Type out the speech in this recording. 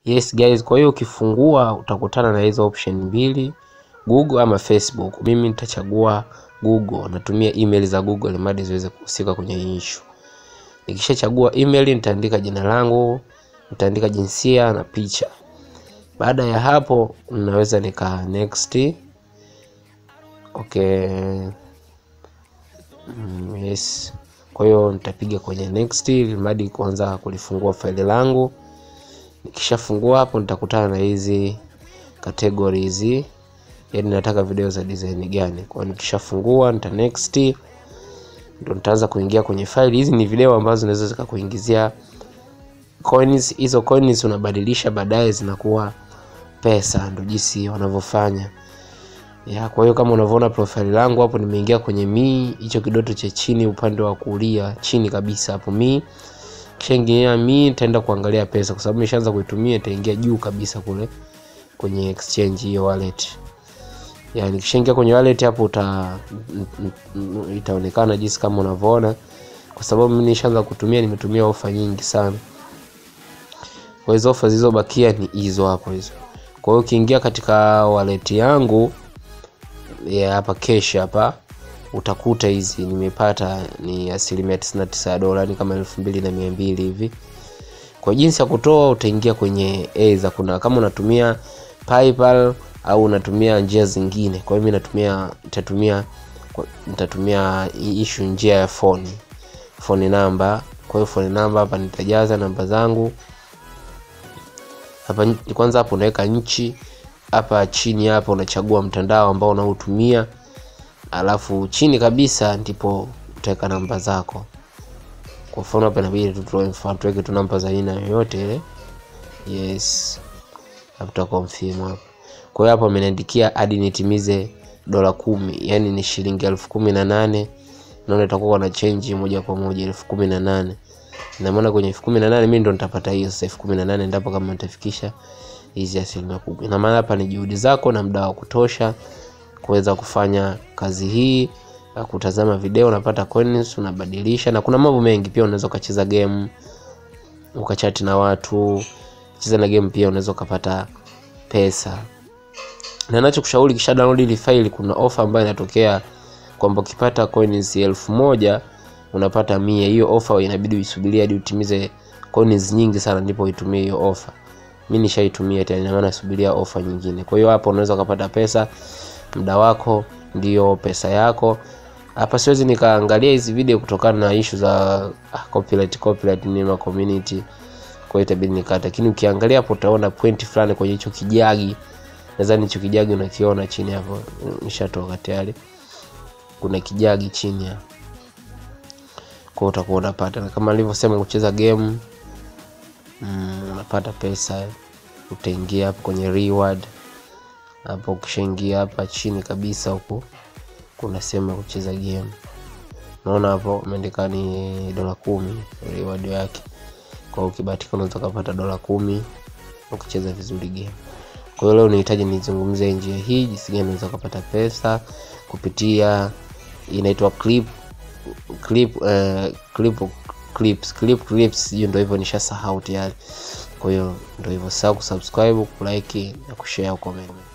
yes guys kwa hiyo ukifungua utakutana na hizo option mbili google ama facebook mimi nitachagua google natumia email za google madi ziweze kuhusika kwenye hii issue nikishachagua email nitaandika jina langu nitaandika jinsia na picha baada ya hapo naweza nika next okay mm, yes kwa hiyo nitapiga kwenye next mradi kuanza kulifungua faili langu nikishafungua hapo nitakutana na hizi category hizi yani nataka video za design gani kwa hiyo nikishafungua nita next ndo nitaanza kuingia kwenye faili hizi ni video ambazo zinaweza zikakuingizia coins hizo coins unabadilisha baadaye zinakuwa pesa ndo jinsi wanavyofanya ya kwa hiyo kama unavyoona profile langu hapo nimeingia kwenye mi hicho kidoto cha chini upande wa kulia chini kabisa hapo mi kishaingia mi nitaenda kuangalia pesa kwa sababu nimeshaanza kuitumia itaingia juu kabisa kule kwenye exchange hiyo wallet yani kishaingia kwenye wallet hapo uta m- m- itaonekana jinsi kama unavyoona kwa sababu mimi nishaanza kutumia nimetumia ofa nyingi sana kwa hizo ofa zilizobakia ni hizo hapo hizo kwa hiyo ukiingia katika wallet yangu ya hapa cash hapa utakuta hizi nimepata ni asilimia 99 ya dola ni kama elfu mbili na mia mbili hivi kwa jinsi ya kutoa utaingia kwenye eza kuna kama unatumia paypal au unatumia njia zingine kwa hiyo mi natumia nitatumia kwa- nitatumia hii issue njia ya phone phone namba kwa hiyo phone namba hapa nitajaza namba zangu hapa nchi- kwanza hapo unaweka nchi hapa chini hapa unachagua mtandao ambao unaotumia alafu chini kabisa ndipo utaweka namba zako kwa mfano hapa inabidi tu tuwe mfano tuweke tu namba za aina yoyote ile yes hapo tuta confirm hapo kwa hiyo hapo ameniandikia hadi nitimize dola kumi yani ni shilingi elfu kumi na nane naona itakuwa na change moja kwa moja elfu kumi na nane ina maana kwenye elfu kumi na nane mi ndo nitapata hiyo sasa elfu kumi na nane ndapo kama nitafikisha hizi asilimia kubwa ina maana hapa ni juhudi zako na muda wa kutosha kuweza kufanya kazi hii ya kutazama video unapata coins unabadilisha na kuna mambo mengi pia unaweza ukacheza game ukachati na watu cheza na game pia unaweza ukapata pesa na nachokushauri kisha download ile file kuna ofa ambayo inatokea kwamba ukipata coins elfu moja unapata mia hiyo ofa inabidi uisubirie hadi utimize coins nyingi sana ndipo uitumie hiyo ofa mi nishaitumia tena ina maana subiria ofa nyingine kwa hiyo hapo unaweza ukapata pesa muda wako ndio pesa yako hapa siwezi nikaangalia hizi video kutokana na ishu za ah, copyright copyright nima community kwa hiyo itabidi nikata lakini ukiangalia hapo utaona point fulani kwenye hicho kijagi nadhani hicho kijagi unakiona chini hapo nishatoka tayari kuna kijagi chini hapo kwa utakuwa unapata na kama nilivyosema kucheza game mm, unapata pesa utaingia hapo kwenye reward hapo ukishaingia hapa chini kabisa huku kuna sehemu ya kucheza game naona hapo umeandika ni dola kumi reward yake kwa hiyo ukibahatika unaweza ukapata dola kumi ukicheza vizuri game kwa hiyo leo nihitaji nizungumzie njia hii jinsi gani unaweza ukapata pesa kupitia inaitwa clip clip uh, clip clips clip clips hiyo ndio hivyo nishasahau tayari kwa hiyo ndio hivyo sahau kusubscribe kulike na kushare comment